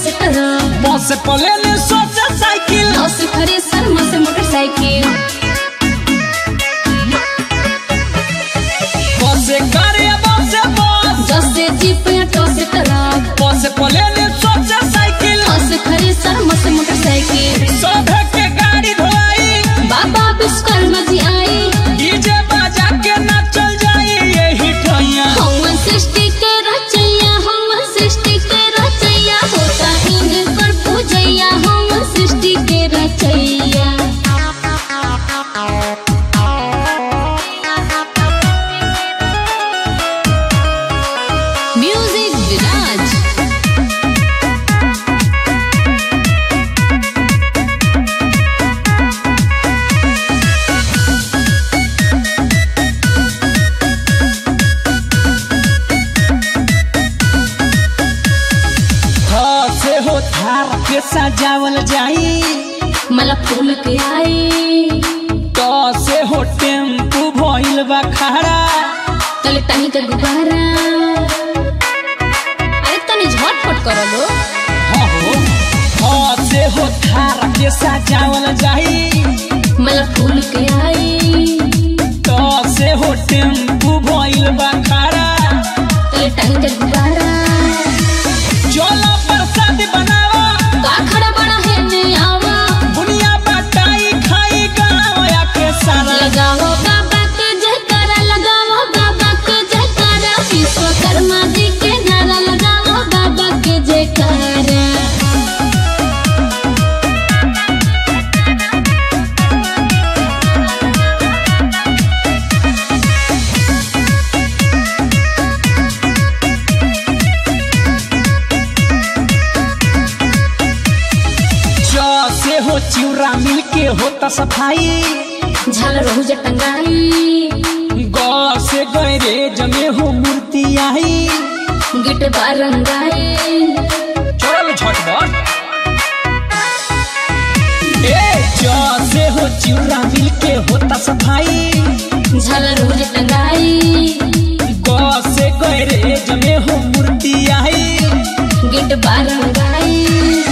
से truck bus plane सोचे cycle नौ से थ्रेसर म से मोटरसाइकिल बस से कार या बस से बस दस से जीप या टो से ट्रक बस प्लेन सोचे साइकिल नौ से थ्रेसर म से मोटरसाइकिल सभे के गाड़ी धोई बाबा विश्वकर्मा जी आए डीजे बजा के नाचल जाई यही ठैया हम सृष्टि के रचैया हम सृष्टि के रचैया होता इन पर पूजैया हम सृष्टि के रचैया म्यूजिक विराज हाँ से हो थार के सजावल जाई मला फूल के आई तो से हो टेम्पू भइल बा खड़ा तले तनी के गुब्बारा अरे तनी झटपट करो लो हाँ हो हाँ से हो थार के सजावल जाई मला फूल के आई तो से हो टेम्पू भइल बा खड़ा तले तनी के गुब्बारा चलो प्रसाद बनावा का खड़ा बड़ा है ने आवा बुनिया बटाई खाई गाँव या के सारा लगाओ बाबा के जयकारा लगाओ बाबा के जयकारा विश्वकर्मा जी के नारा लगाओ बाबा के जयकारा जो से हो चिउरा मिल के होता सफाई झालर हो जटंगाई गौ से गैरे जमे हो मूर्ति आई गिट बारंगाई चल झटपट ए जो से हो चिउरा मिल के होता सफाई झालर हो जटंगाई गौ से गैरे जमे हो मूर्ति आई गिट बारंगाई